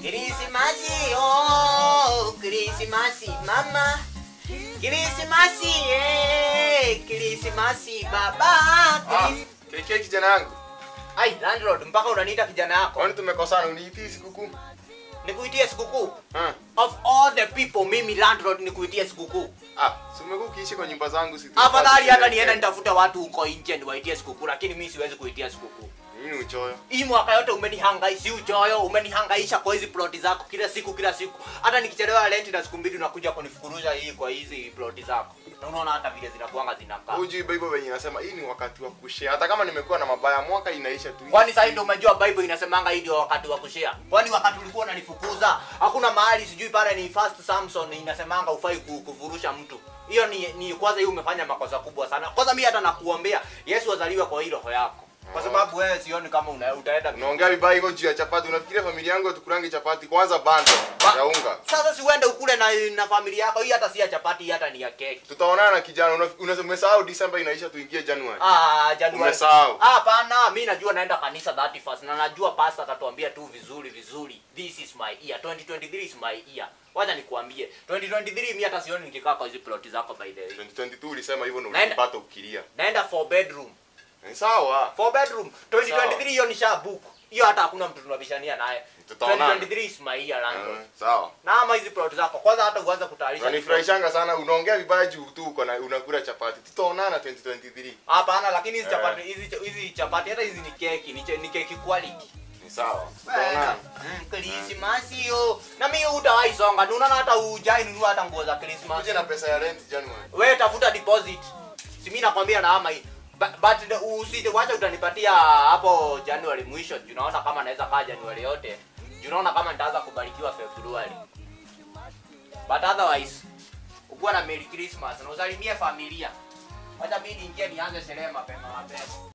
Krismasi, oh, Krismasi mama. Krismasi, eh, Krismasi baba. Ah, Kris... KK kijana yangu. Ai, landlord, mpaka unaniita kijana yako. Kwani tumekosana uniitii sikukuu? Nikuitie sikukuu. Ah. Of all the people, mimi landlord nikuitie sikukuu. Ah, si umekuwa ukiishi kwa nyumba zangu si Afadhali hata nienda nitafute watu huko nje niwaitie sikukuu, lakini mimi siwezi kuitia sikukuu. Nini uchoyo? Hii mwaka yote umenihangaisha uchoyo, umenihangaisha kwa hizi ploti zako kila siku kila siku. Hata nikichelewa rent na siku mbili unakuja kunifukuruza hii kwa hizi ploti zako. Na unaona hata vile zinakuanga zinakaa. Hujui Bible venye inasema hii ni wakati wa kushare. Hata kama nimekuwa na mabaya mwaka inaisha tu. Kwani sasa ndio umejua Bible inasemanga hii ndio wakati wa kushare? Kwani wakati ulikuwa unanifukuza, hakuna mahali sijui pale ni first Samson inasemanga ufai ku- kuvurusha mtu. Hiyo ni, ni kwanza hiyo umefanya makosa kubwa sana. Kwanza mimi hata nakuombea Yesu azaliwe kwa hii roho yako. Kwa sababu wewe sioni kama una, utaenda Unaongea vibaya hiko juu ya chapati. Unafikiria familia yangu tukurange chapati kwanza bando Ba- ya unga. Sasa si uende ukule na, na familia yako. Hii hata si ya chapati, hii hata ni ya keki. Tutaonana na kijana. Una- Unasema umesahau December inaisha tuingie January. Ah, Januari. Umesahau. Ah, hapana, mimi najua naenda kanisa 31st na najua pastor atatuambia tu vizuri vizuri. This is my year. 2023 is my year. Wacha nikuambie. 2023 mimi hata sioni nikikaa kwa hizo plot zako by the way. 2022 ulisema hivyo na Naenda- ulipata ukilia. Naenda for bedroom. Ni sawa. For bedroom. 2023 hiyo nisha book. Hiyo hata hakuna mtu tunabishania naye. Tutaonana. 2023 is my year landlord. Eh, Sawa. Na ama hizi plot zako kwanza hata uanze kutayarisha. Unanifurahishanga sana. Unaongea vibaya juu tu uko na unakula chapati. Tutaonana 2023. Hapana, lakini hizi Eh. chapati hizi hizi chapati hata hizi ni keki, ni, che- ni keki quality. Ni sawa. Tutaonana. Mm, Krismasi hiyo. Na mimi utawahi songa. Unaona hata ujai nunua hata nguo za Krismasi. Uje na pesa ya rent January. Wewe tafuta deposit. Si mimi nakwambia na ama hii. Ba- But the- usije wacha utanipatia hapo January mwisho. Juu Unaona kama naweza kaa January yote. Juu Unaona kama nitaanza kubarikiwa February. But otherwise ukuwa na Merry Christmas na usalimie familia. Wacha mimi niingie nianze sherehe mapema mapema.